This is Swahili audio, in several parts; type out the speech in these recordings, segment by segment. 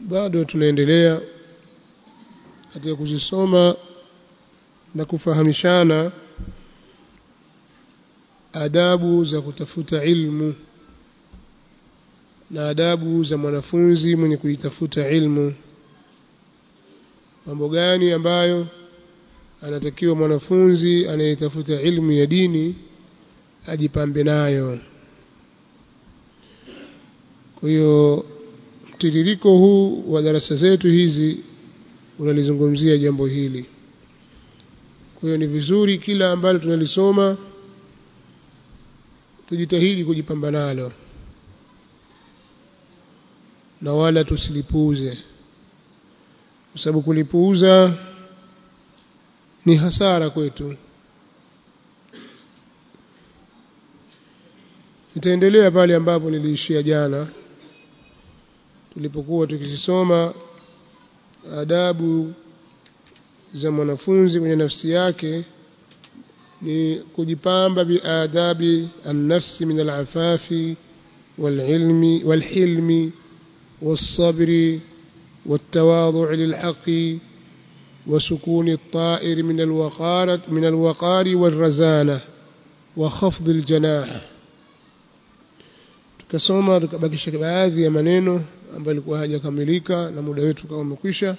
bado tunaendelea katika kuzisoma na kufahamishana adabu za kutafuta ilmu na adabu za mwanafunzi mwenye kuitafuta ilmu mambo gani ambayo anatakiwa mwanafunzi anayetafuta ilmu ya dini ajipambe nayo kwa hiyo mtiririko huu wa darasa zetu hizi unalizungumzia jambo hili kwa hiyo ni vizuri kila ambalo tunalisoma tujitahidi kujipamba nalo na wala tusilipuuze kwa sababu kulipuuza ni hasara kwetu nitaendelea pale ambapo niliishia jana tulipokuwa tukisoma adabu za mwanafunzi kwenye nafsi yake ni kujipamba biadabi an-nafsi min al-afafi wal-ilmi wal-hilmi was-sabri wat-tawadhu' lil-haqqi وسكون الطائر من الوقار من الوقار والرزانة وخفض الجناح tukasoma tukabakisha baadhi ya maneno ambayo yalikuwa hajakamilika na muda wetu kama umekwisha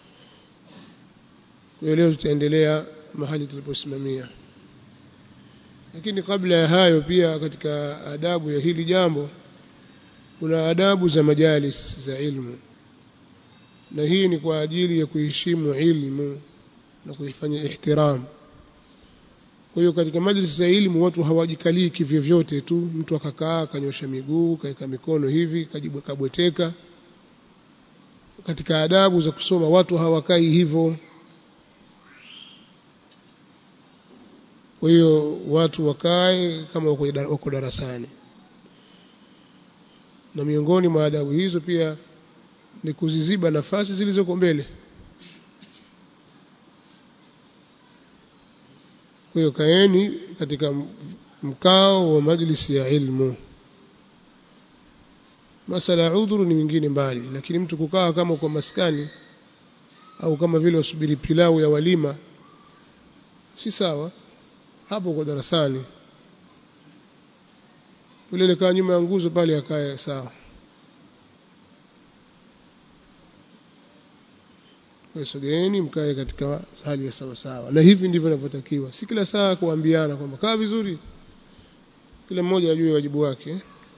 kwa leo tutaendelea mahali tuliposimamia lakini kabla ya hayo pia katika adabu ya hili jambo kuna adabu za majalis za ilmu na hii ni kwa ajili ya kuheshimu ilmu na kuifanya ihtiram kwa hiyo katika majlis za elimu watu hawajikalii kivyovyote tu mtu akakaa akanyosha miguu kaeka mikono hivi kajibu kabweteka katika adabu za kusoma watu hawakai hivyo kwa hiyo watu wakae kama wako darasani na miongoni mwa adabu hizo pia ni kuziziba nafasi zilizoko mbele kwa hiyo kaeni katika mkao wa majlisi ya ilmu masala ya udhuru ni mingine mbali lakini mtu kukaa kama kwa maskani au kama vile wasubiri pilau ya walima si sawa hapo kwa darasani yule kaa nyuma ya nguzo pale akae sawa sogeeni mkae katika hali ya sawa sawa na hivi ndivyo inavyotakiwa si kila saa kuambiana kwamba kaa vizuri kila mmoja ajue wajibu wake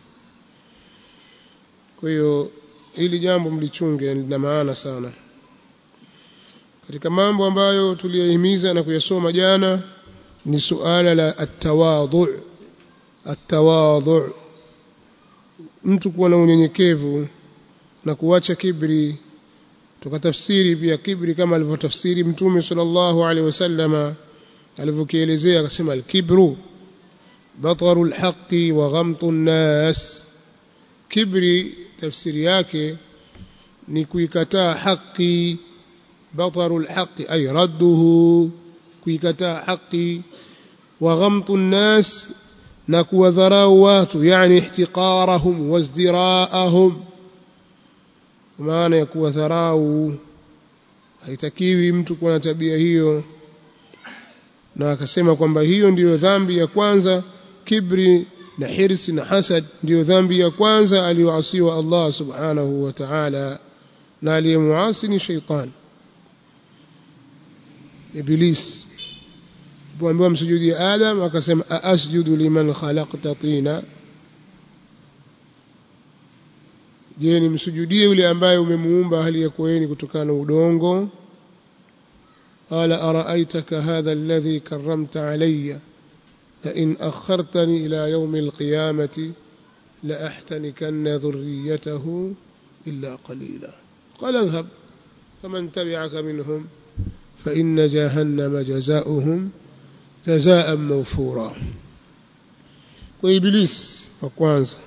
kwa hiyo hili jambo mlichunge lina maana sana katika mambo ambayo tuliyahimiza na kuyasoma jana ni suala la atawadhu atawadhu mtu kuwa na unyenyekevu na kuacha kibri tukatafsiri pia kibri kama alivyotafsiri mtume sallallahu alaihi wasallama alivyokielezea akasema alkibru bataru alhaqi wa ghamtu nnas kibri tafsiri yake ni kuikataa haki bataru alhaqi ay radduhu kuikataa haki wa ghamtu nnas na kuwadharau watu yani ihtiqarahum wazdiraahum maana ya kuwadharau haitakiwi mtu kuwa na tabia hiyo na akasema kwamba hiyo ndiyo dhambi ya kwanza kibri na hirsi na hasad ndiyo dhambi ya kwanza aliyoasiwa Allah subhanahu wa ta'ala na aliyemuasi ni shaitan iblis alipoambiwa msujudie Adam akasema aasjudu liman khalaqta tina je nimsujudie yule ambaye umemuumba hali ya kueni kutokana na udongo qala araaitaka hadha alladhi karramta alayya la in akhartani ila yawm alqiyamati la ahtanikanna dhurriyyatahu illa qalila qala idhhab faman tabi'aka minhum fa inna jahannama jazaohum jazaan mawfura kwa iblis wa kwanza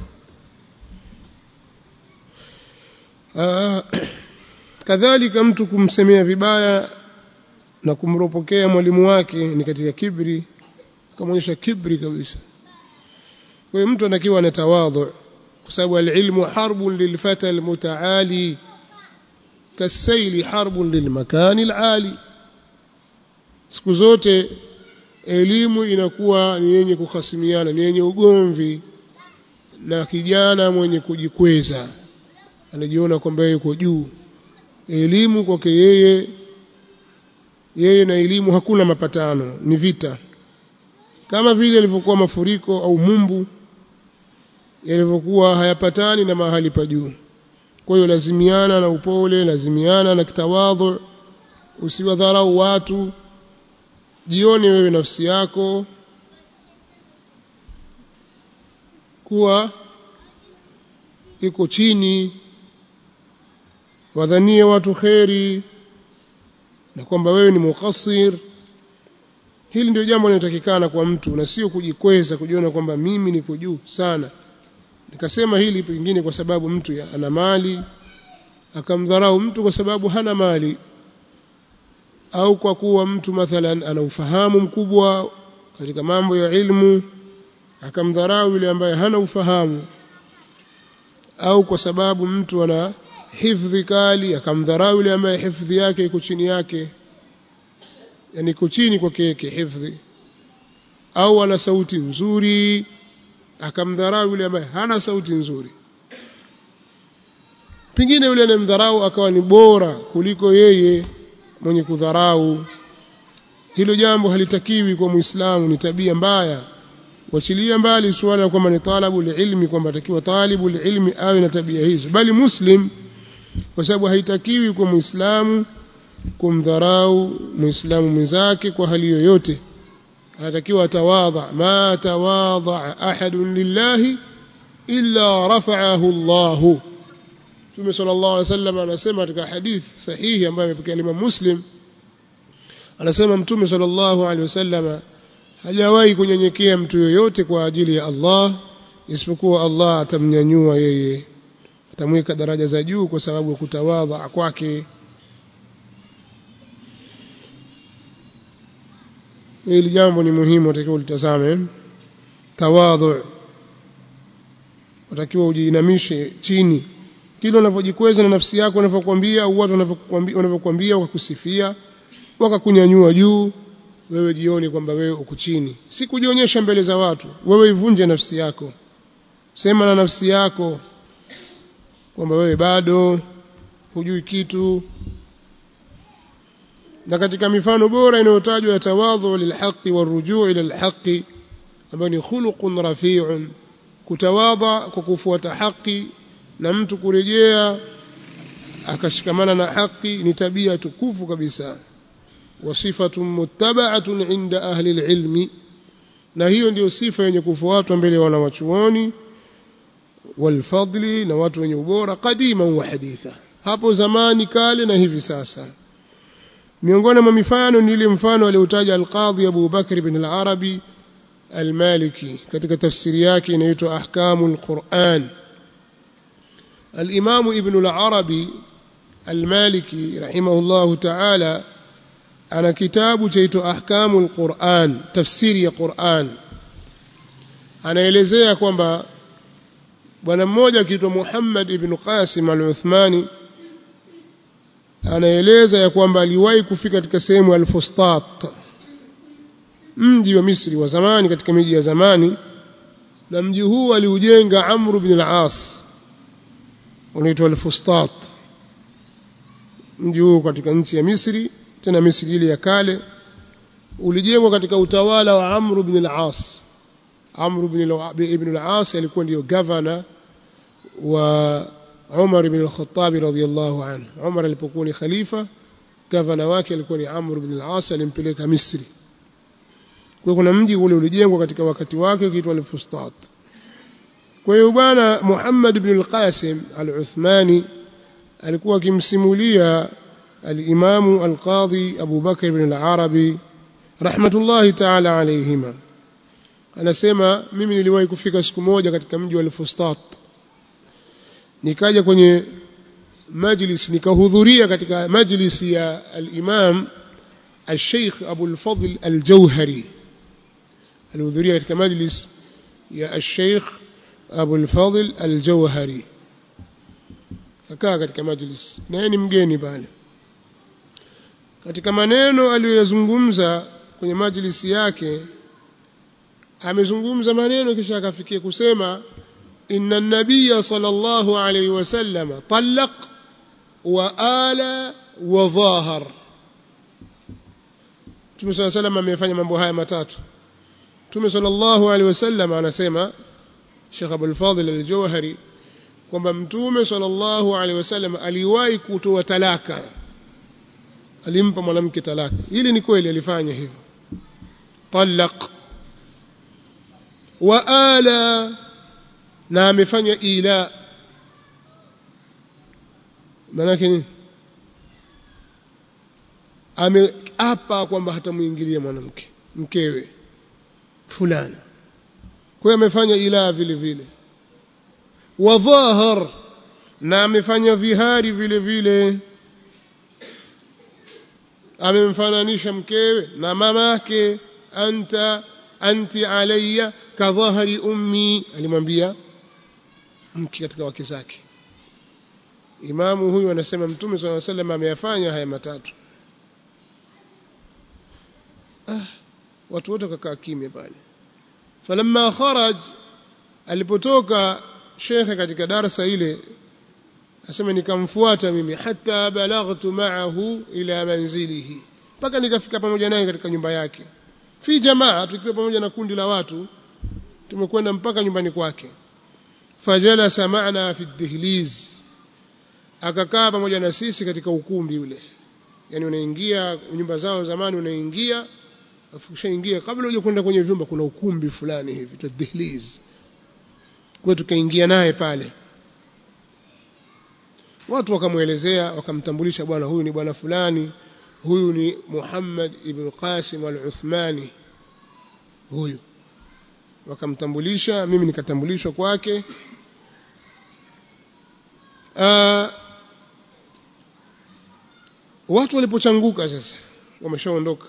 kadhalika mtu kumsemea vibaya na kumropokea mwalimu wake ni katika kibri akamwonyesha kibri kabisa kwa hiyo mtu anakiwa na tawadhu kwa sababu alilmu harbun lilfata almutaali kasaili harbun lilmakani alali siku zote elimu inakuwa ni yenye kuhasimiana ni yenye ugomvi na kijana mwenye kujikweza anajiona kwamba yuko juu elimu kwake yeye yeye na elimu hakuna mapatano ni vita kama vile ilivyokuwa mafuriko au mumbu yalivyokuwa hayapatani na mahali pa juu kwa hiyo lazimiana na upole lazimiana na kitawadhu usiwadharau watu jione wewe nafsi yako kuwa iko chini wadhanie watu kheri na kwamba wewe ni muqassir hili ndio jambo linalotakikana kwa mtu na sio kujikweza kujiona kwamba mimi niko juu sana nikasema hili pengine kwa sababu mtu ya, ana mali akamdharau mtu kwa sababu hana mali au kwa kuwa mtu mathalan ana ufahamu mkubwa katika mambo ya ilmu akamdharau yule ambaye hana ufahamu au kwa sababu mtu ana hifdhi kali akamdharau yule ambaye hifdhi yake iko chini yake yani iko chini kwake yake hifdhi au ana sauti nzuri akamdharau yule ambaye hana sauti nzuri pengine yule anayemdharau akawa ni bora kuliko yeye mwenye kudharau hilo jambo halitakiwi kwa muislamu ni tabia mbaya wachilia mbali suala la kwamba ni talabu ilmi kwamba atakiwa talibu ilmi awe na tabia hizo bali muslim kwa sababu haitakiwi kwa muislamu kumdharau muislamu mwenzake kwa hali yoyote anatakiwa atawadha ma tawadha ahadun lillahi illa rafa'ahu Allah Mtume sallallahu alaihi wasallam anasema katika hadith sahihi ambayo imepokea Imam Muslim anasema Mtume sallallahu alaihi wasallam hajawahi kunyenyekea mtu yoyote kwa ajili ya Allah isipokuwa Allah atamnyanyua yeye atamweka daraja za juu kwa sababu ya kutawadha kwake hili jambo ni muhimu utakiwa ulitazame tawadhu utakiwa ujiinamishe chini kile unavyojikweza na nafsi yako wanavyokuambia au watu wanavyokuambia wakakusifia wakakunyanyua juu wewe jioni kwamba wewe uko chini si kujionyesha mbele za watu wewe ivunje nafsi yako sema na nafsi yako kwamba wewe bado hujui kitu na katika mifano bora inayotajwa ya tawadhu lilhaqi warujuu ila alhaqi ambayo ni khuluqun rafi'un kutawadha kwa kufuata haki na mtu kurejea akashikamana na haki ni tabia tukufu kabisa wasifatun muttaba'atun inda ahli alilmi na hiyo ndiyo sifa yenye kufuatwa mbele ya wanawachuoni walfadli na watu wenye ubora kadima wa haditha hapo zamani kale na hivi sasa miongoni mwa mifano ni ile mfano aliotaja al-Qadhi Abu Bakr ibn al-Arabi al-Maliki katika tafsiri yake inaitwa Ahkamul Quran al-Imam Ibn al-Arabi al-Maliki rahimahullahu ta'ala ana kitabu chaitwa Ahkamul Quran tafsiri ya Quran anaelezea kwamba bwana mmoja akiitwa Muhammad ibn Qasim al-Uthmani anaeleza ya kwamba aliwahi kufika katika sehemu al-Fustat mji wa Misri wa zamani katika miji ya zamani na mji huu aliujenga Amr ibn al-As unaitwa al-Fustat mji huu katika nchi ya Misri tena Misri ile ya kale ulijengwa katika utawala wa Amr ibn al-As Amr ibn al-As alikuwa ndio governor wa Umar ibn al-Khattab radhiyallahu anhu Umar alipokuwa ni khalifa gavana wake alikuwa ni Amr ibn al-As alimpeleka Misri kwa kuna mji ule ulijengwa katika wakati wake ukiitwa al-Fustat kwa hiyo bwana Muhammad ibn al-Qasim al-Uthmani alikuwa akimsimulia al-Imam al-Qadhi Abu Bakr ibn al-Arabi rahmatullahi ta'ala alayhima anasema mimi niliwahi kufika siku moja katika mji wa al-Fustat nikaja kwenye majlis nikahudhuria katika majlis ya al-Imam al-Sheikh Abu al-Fadl al-Jauhari alihudhuria katika majlis ya al-Sheikh Abu al-Fadl al-Jauhari kakaa katika majlis na yeye ni mgeni pale katika maneno aliyoyazungumza kwenye majlisi yake amezungumza maneno kisha akafikia kusema inna nabiyya sallallahu alayhi wasallam talaq wa ala wa dhahar Mtume صلى الله عليه وسلم amefanya mambo haya matatu Mtume sallallahu alaihi wasallam anasema Sheikh Abdul Fadhil al-Jawhari kwamba Mtume sallallahu alaihi wasallam aliwahi kutoa talaka alimpa mwanamke talaka hili ni kweli alifanya hivyo talaq wa ala na amefanya ila maana nini ameapa kwamba hatamuingilia mwanamke mkewe fulana kwa hiyo amefanya ila vile vile wa dhahar na amefanya dhihari vile vile amemfananisha mkewe na mamake anta anti alayya ka dhahri ummi alimwambia mke katika wake zake imamu huyu anasema mtume swalla sallam ameyafanya haya matatu ah watu wote wakakaa kimya pale falamma kharaj alipotoka shekhe katika darasa ile asema nikamfuata mimi hata balaghtu ma'ahu ila manzilihi mpaka nikafika pamoja naye katika nyumba yake fi jamaa tukiwa pamoja na kundi la watu tumekwenda mpaka nyumbani kwake fajalasa ma'na fi dihliz akakaa pamoja na sisi katika ukumbi ule yani unaingia nyumba zao zamani unaingia ukishaingia kabla uje kwenda kwenye vyumba kuna ukumbi fulani hivi tu dihliz kwa tukaingia naye pale watu wakamwelezea wakamtambulisha bwana huyu ni bwana fulani huyu ni Muhammad ibn Qasim al-Uthmani huyu wakamtambulisha mimi nikatambulishwa kwake uh, watu walipochanguka sasa wameshaondoka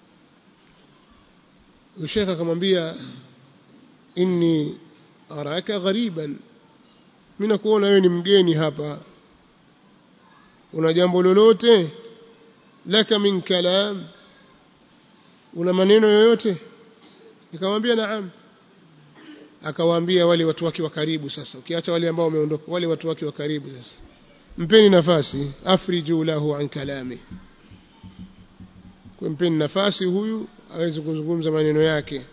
Sheikh akamwambia inni araka ghariban mimi nakuona wewe ni mgeni hapa una jambo lolote laka min kalam una maneno yoyote nikamwambia naam akawaambia wale watu wake wa karibu sasa ukiacha wale ambao wameondoka wale watu wake wa karibu sasa mpeni nafasi afriju lahu an kalami kwa mpeni nafasi huyu aweze kuzungumza maneno yake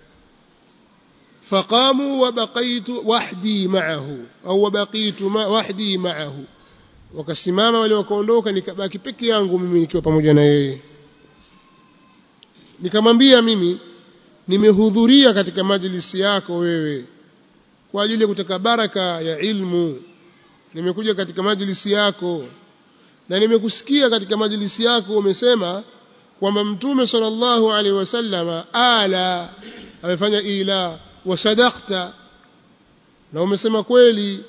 فقاموا وبقيت وحدي معه au وبقيت وحدي معه wakasimama wale wakaondoka nikabaki peke yangu mimi nikiwa pamoja na yeye nikamwambia mimi nimehudhuria katika majlisi yako wewe kwa ajili ya kutaka baraka ya ilmu nimekuja katika majlisi yako na nimekusikia katika majlisi yako umesema kwamba mtume sallallahu alaihi wasallam ala amefanya ila wasadaqta na umesema kweli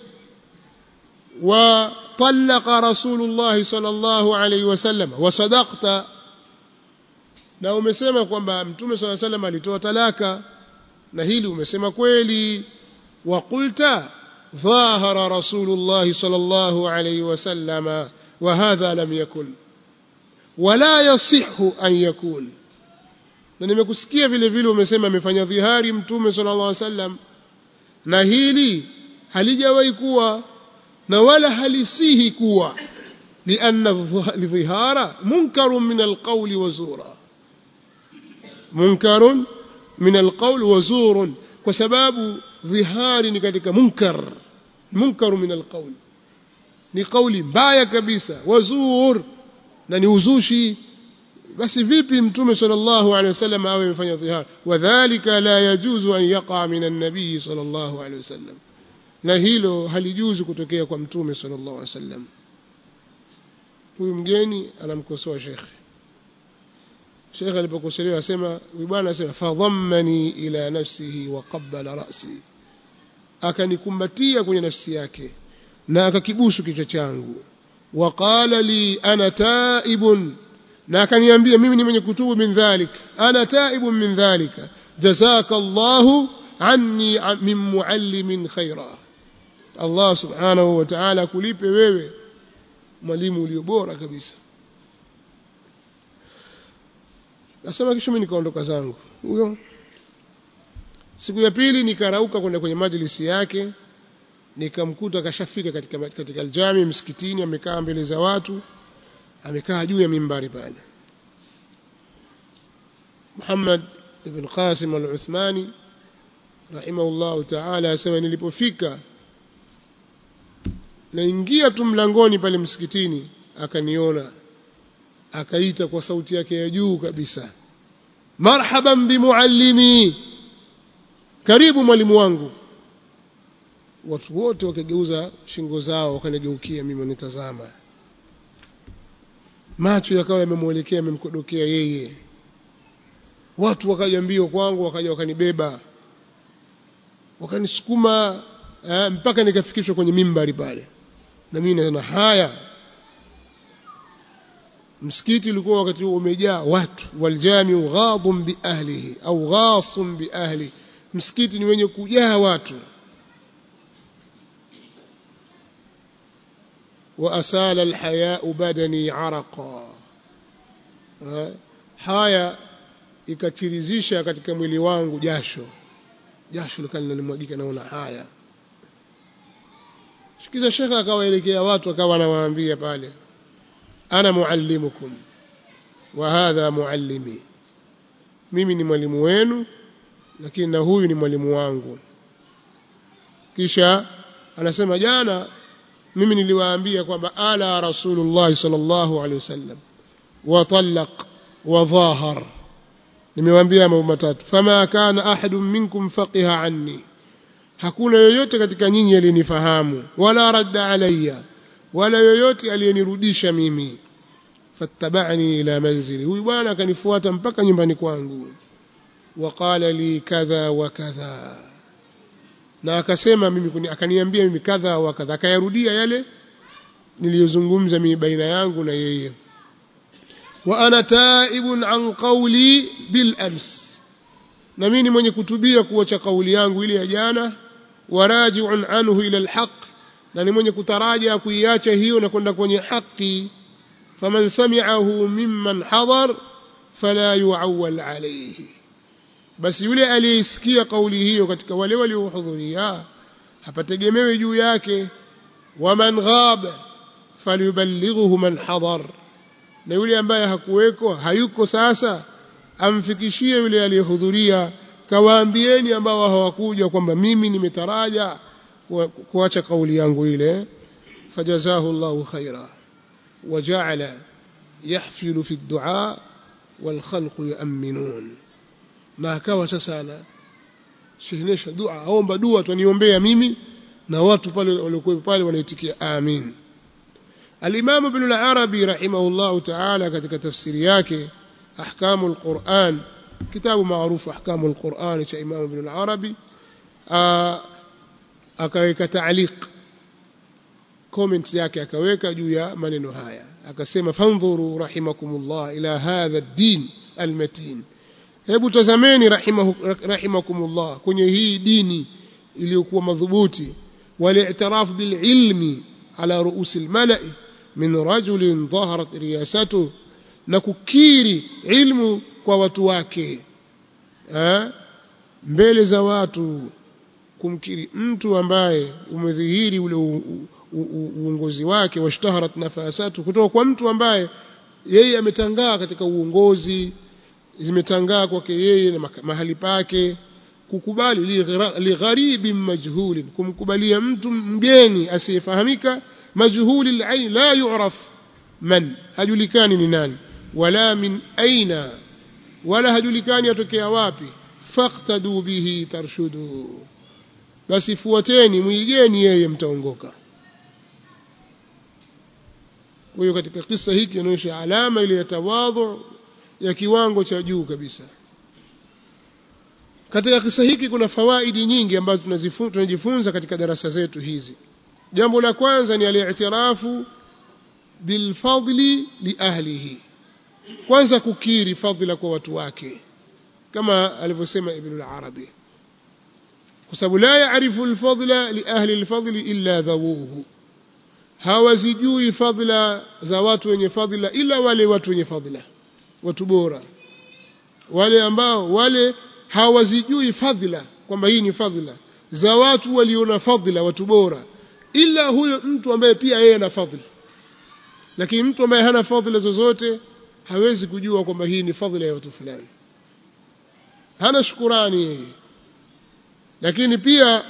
wa طلق رسول الله صلى الله عليه وسلم وصدقت na umesema kwamba mtume صلى الله عليه وسلم alitoa talaka na hili umesema kweli wa qulta ظاهر رسول الله صلى الله عليه وسلم وهذا لم يكن ولا يصح أن يكون na nimekusikia vile vile umesema amefanya dhihari mtume sallallahu alaihi wasallam na hili halijawahi kuwa na wala halisihi kuwa lianna dhihara munkarun min alqawli wa zura munkarun min alqawli wa zurun kwa sababu dhihari ni katika munkar munkaru min alqawli ni kauli mbaya kabisa wazur na ni uzushi basi vipi mtume sallallahu alaihi wasallam awe amefanya dhihar wadhālika la yajuzu an yaqa min an-nabiy sallallahu alaihi wasallam na hilo halijuzu kutokea kwa mtume sallallahu alaihi wasallam huyu mgeni anamkosoa shekhe shekhe alipokosolewa asema huyu bwana asema fadhammani ila nafsihi wa qabbala ra'si akanikumbatia kwenye nafsi yake na akakibusu kichwa changu wa qala li ana taibun na akaniambia mimi ni mwenye kutubu min dhalik ana taibun min dhalika jazaka Allahu anni min muallimin khaira Allah subhanahu wa ta'ala kulipe wewe mwalimu ulio bora kabisa nasema kisha mimi nikaondoka zangu huyo siku ya pili nikarauka kwenda kwenye majlisi yake nikamkuta kashafika katika katika aljami msikitini amekaa mbele za watu amekaa juu ya mimbari pale Muhammad ibn Qasim al-Uthmani rahimahullah ta'ala asema nilipofika naingia tu mlangoni pale msikitini akaniona akaita kwa sauti yake ya juu kabisa marhaban bimuallimi karibu mwalimu wangu watu wote wakageuza shingo zao wakanigeukia mimi wanitazama macho yakawa yamemwelekea yamemkodokea yeye watu wakaja mbio kwangu wakaja wakanibeba wakanisukuma eh, mpaka nikafikishwa kwenye mimbari pale na mimi nasema haya msikiti ulikuwa wakati huo umejaa watu waljamiu ghadhum bi ahlihi au ghasum bi ahli msikiti ni wenye kujaa watu وأسال الحياء بدني عرقا haya ikachirizisha katika mwili wangu jasho jasho likawa linanimwagika naona haya sikiza shekha akawaelekea watu akawa anawaambia pale ana muallimukum wa hadha muallimi mimi ni mwalimu wenu lakini na huyu ni mwalimu wangu kisha anasema jana mimi niliwaambia kwamba ala rasulullah sallallahu alaihi wasallam wa talaq wa dhahar nimewaambia mambo matatu fama kana ahadun minkum faqiha anni hakuna yoyote katika nyinyi aliyenifahamu wala radda alayya wala yoyote aliyenirudisha mimi fattabani ila manzili huyu bwana akanifuata mpaka nyumbani kwangu waqala li kadha wa kadha na akasema mimi akaniambia mimi kadha wa kadha akayarudia yale niliyozungumza mimi baina yangu na yeye wa ana taibun an qawli bil ams na mimi ni mwenye kutubia kuacha kauli yangu ile ya jana waraji'un anhu ila alhaq na ni mwenye kutaraja kuiacha hiyo na kwenda kwenye haki faman sami'ahu mimman hadar fala yu'awwal alayhi basi yule aliyesikia kauli hiyo katika wale waliohudhuria hapategemewi juu yake waman ghaba falyuballighuhu man hadar na yule ambaye hakuweko hayuko sasa amfikishie yule aliyehudhuria kawaambieni ambao hawakuja kwamba mimi nimetaraja kuacha kauli yangu ile fajazahu Allahu khaira waja'ala yahfilu fi ad-du'a wal khalqu yu'minun na akawa sasa ana shehnesha dua aomba dua tuniombea mimi na watu pale waliokuwa pale wanaitikia amin al-Imam Ibn al-Arabi rahimahullah ta'ala katika tafsiri yake ahkamu al-Quran kitabu maarufu ahkamu al-Quran cha Imam Ibn al-Arabi akaweka ta'liq comment yake akaweka juu ya maneno haya akasema fandhuru rahimakumullah ila hadha ad-din al-matin hebu tazameni rahimakumullah kwenye hii dini iliyokuwa madhubuti wali'tiraf bililmi ala ruusi almala'i min rajulin dhaharat riyasatu na kukiri ilmu kwa watu wake ha? mbele za watu kumkiri mtu ambaye umedhihiri ule uongozi wake washtaharat nafasatu kutoka kwa mtu ambaye yeye ametangaa katika uongozi zimetangaa kwake yeye na mahali pake kukubali ligharibi majhulin kumkubalia mtu mgeni asiyefahamika majhuli alain la yu'raf man hajulikani ni nani wala min aina wala hajulikani atokea wapi faqtadu bihi tarshudu basi fuateni muigeni yeye mtaongoka kwa hiyo katika kisa hiki inaonyesha alama ile ya tawadhu ya kiwango cha juu kabisa katika kisa hiki kuna fawaidi nyingi ambazo tunajifunza katika darasa zetu hizi jambo la kwanza ni al-i'tirafu bilfadli li ahlihi kwanza kukiri fadhila kwa watu wake kama alivyosema ibn al-arabi kwa sababu la yaarifu al-fadla li ahli al-fadli illa dhawuhu hawazijui fadhila za watu wenye fadhila ila wale watu wenye fadhila watu bora wale ambao wale hawazijui fadhila kwamba hii ni fadhila za watu waliona fadhila watu bora ila huyo mtu ambaye pia yeye ana fadhila lakini mtu ambaye hana fadhila zozote hawezi kujua kwamba hii ni fadhila ya watu fulani hana shukurani yeye lakini pia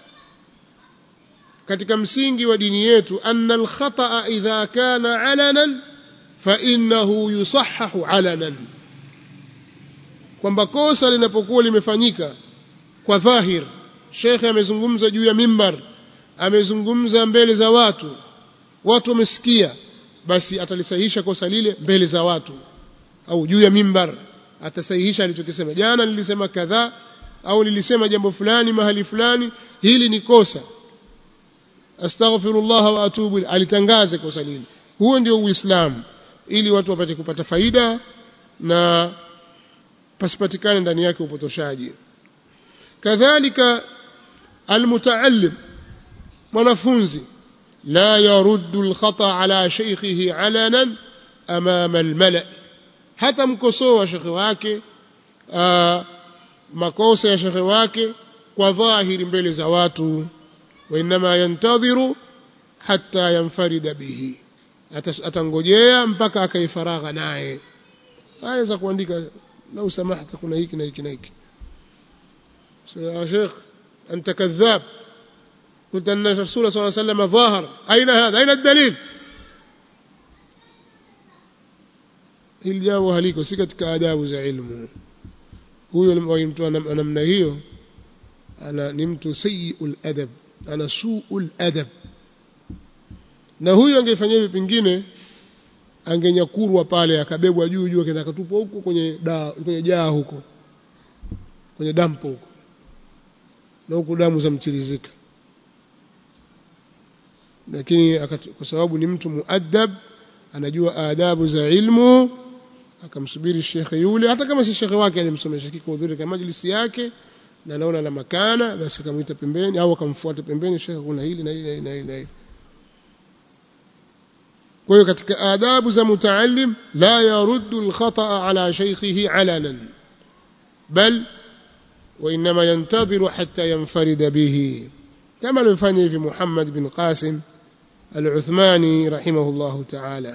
katika msingi wa dini yetu anna alkhata idha kana alanan fa innahu yusahhahu alanan kwamba kosa linapokuwa limefanyika kwa dhahir shekhe amezungumza juu ya mimbar amezungumza mbele za watu watu wamesikia basi atalisahihisha kosa lile mbele za watu au juu ya mimbar atasahihisha alichokisema jana nilisema kadhaa au nilisema jambo fulani mahali fulani hili ni kosa astaghfirullah wa atubu alitangaze kosa lile huo ndio uislamu ili watu wapate kupata faida na pasipatikane ndani yake upotoshaji kadhalika almutaallim mwanafunzi la yaruddu alkhata ala shaykhihi alanan amama almala hata mkosoa shekhe wake aa, makosa ya shekhe wake kwa dhahiri mbele za watu wainama yantadhiru hatta yanfarida bihi atangojea mpaka akaifaragha naye aya za kuandika lau samahta kuna hiki na hiki na hiki ya sheikh anta kadhab قلت أن الرسول صلى الله عليه وسلم ظاهر أين هذا أين الدليل hili jambo haliko si katika adabu za ilmu huyo mtu namna hiyo ana ni mtu sayiul adab ana suul adab na huyo angefanya hivi pengine angenyakurwa pale akabebwa juu juu akaenda akatupwa huko kwenye da, kwenye jaa huko kwenye dampo huko na huko damu za mchirizika lakini kwa sababu ni mtu muaddab anajua adabu za ilmu akamsubiri shekhe yule hata kama si shekhe wake alimsomesha kikuhudhuria katika majlisi yake na anaona la makana basi akamwita pembeni au akamfuata pembeni shekhe kuna hili na hili na hili na hili, na hili. kwa hiyo katika adabu za mutaallim la yaruddu alkhata ala shaykhihi alanan bal وإنما ينتظر حتى ينفرد به كما الفني في محمد بن قاسم العثماني رحمه الله تعالى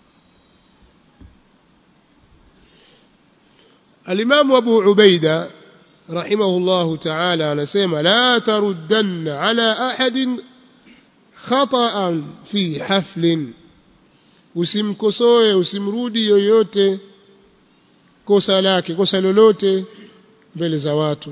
الإمام أبو عبيدة رحمه الله تعالى نسيما لا تردن على أحد خطأ في حفل usimkosoe usimrudi yoyote kosa lake kosa lolote mbele za watu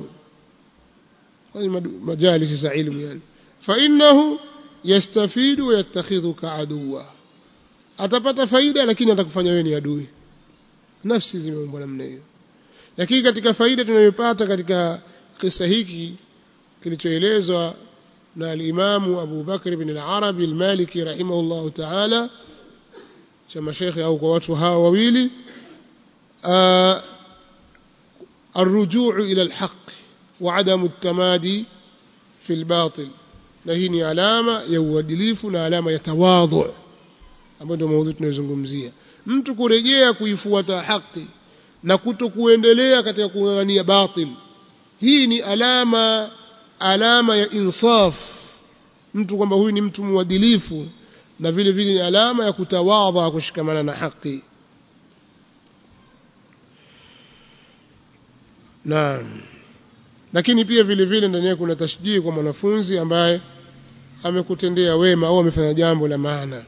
majalisi za ilmu yani fa innahu yastafidu wa yattakhidhuka aduwa atapata faida lakini atakufanya wewe ni adui nafsi zimeumbwa namna hiyo lakini katika faida tunayopata katika kisa hiki kilichoelezwa na al-Imamu Abu Bakr ibn al-Arabi al-Maliki rahimahullahu ta'ala cha mashekhe au kwa watu hawa wawili الرجوع إلى الحق وعدم التمادي في الباطل na hii ni alama ya uadilifu na alama ya tawadhu ambayo ndio maudhui tunayozungumzia mtu kurejea kuifuata haki na kutokuendelea katika kung'ang'ania batil hii ni alama alama ya insaf mtu kwamba huyu ni mtu mwadilifu na vile vile ni alama ya kutawadha kushikamana na haki Naam. Lakini pia vile vile ndani yake kuna tashjii kwa mwanafunzi ambaye amekutendea wema au amefanya jambo la maana.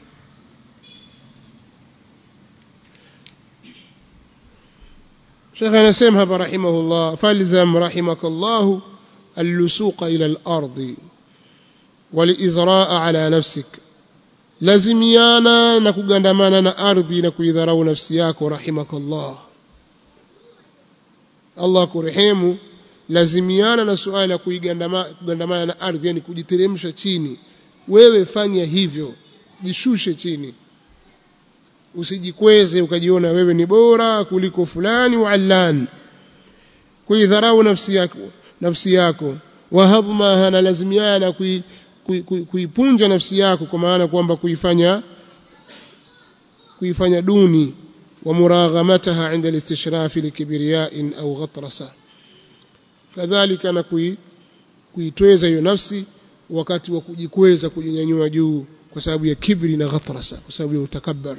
Sheikh anasema hapa rahimahullah falzam rahimakallah allusuqa ila al-ardi walizraa ala nafsik lazimiana na kugandamana na ardhi na kuidharau nafsi yako rahimakallah Allah kurehemu lazimiana na suala la kuigandamana na ardhi yani kujiteremsha chini wewe fanya hivyo jishushe chini usijikweze ukajiona wewe ni bora kuliko fulani wa allan kuidharau nafsi yako nafsi yako wahadhma hana lazimiana kui kuipunja nafsi yako kwa maana kwamba kuifanya kuifanya duni wa muraghamataha inda alistishrafi likibriya'in au ghatrasa kadhalika na kuitweza hiyo nafsi wakati wa kujikweza kujinyanyua juu kwa sababu ya kibri na ghatrasa kwa sababu ya utakabbar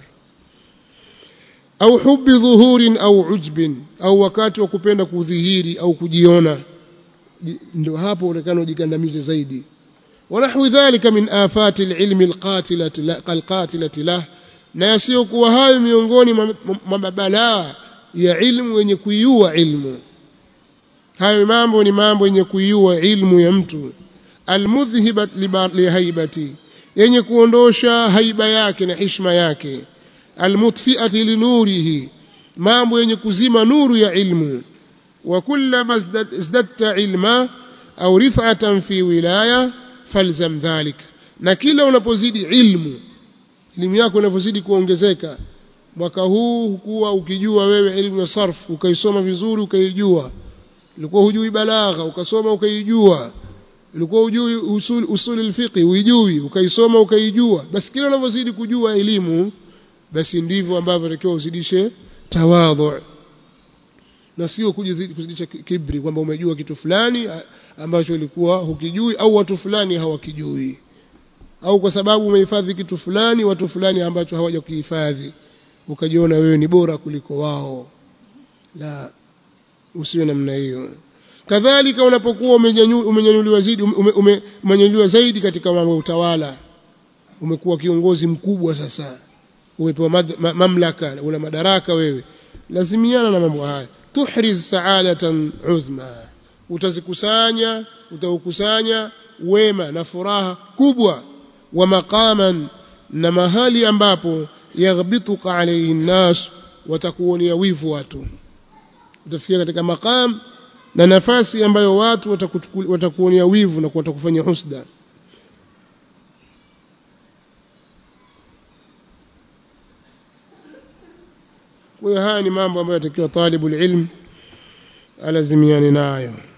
au hubbi dhuhurin au ujbin au wakati wa kupenda kudhihiri au kujiona ndio hapo unaonekana ujikandamize zaidi ونحو ذلك من آفات العلم القاتلة القاتلة له na yasiyokuwa hayo miongoni mwa mabalaa ya ilmu yenye kuiua ilmu hayo mambo ni mambo yenye kuiua ilmu ya mtu almudhhibat lihaibati yenye kuondosha haiba yake na hishma yake almutfiati linurihi mambo yenye kuzima nuru ya ilmu wa kullama izdadta ilma au rif'atan fi wilaya falzam dhalik na kila unapozidi ilmu elimu yako inavyozidi kuongezeka mwaka huu hukuwa ukijua wewe elimu ya sarf ukaisoma vizuri ukaijua ulikuwa hujui balagha ukasoma ukaijua ulikuwa hujui usul usul alfiqh uijui ukaisoma ukaijua basi kila unavyozidi kujua elimu basi ndivyo ambavyo takiwa uzidishe tawadhu na sio kuzidisha kibri kwamba umejua kitu fulani ambacho ulikuwa hukijui au watu fulani hawakijui au kwa sababu umehifadhi kitu fulani watu fulani ambacho hawaja kuhifadhi ukajiona wewe ni bora kuliko wao la usiwe namna hiyo kadhalika unapokuwa umenyanyuliwa zaidi umenyanyuliwa zaidi katika mambo ya utawala umekuwa kiongozi mkubwa sasa umepewa mamlaka una madaraka wewe lazimiana na mambo haya tuhriz sa'adatan uzma utazikusanya utaukusanya wema na furaha kubwa wa maqaman na mahali ambapo yaghbituka alayhi nnas watakuonia wivu watu utafikia katika maqam na nafasi ambayo watu watakuonia wivu na watakufanya husda kwa hiyo haya ni mambo ambayo yatakiwa talibul ilm alazimiane nayo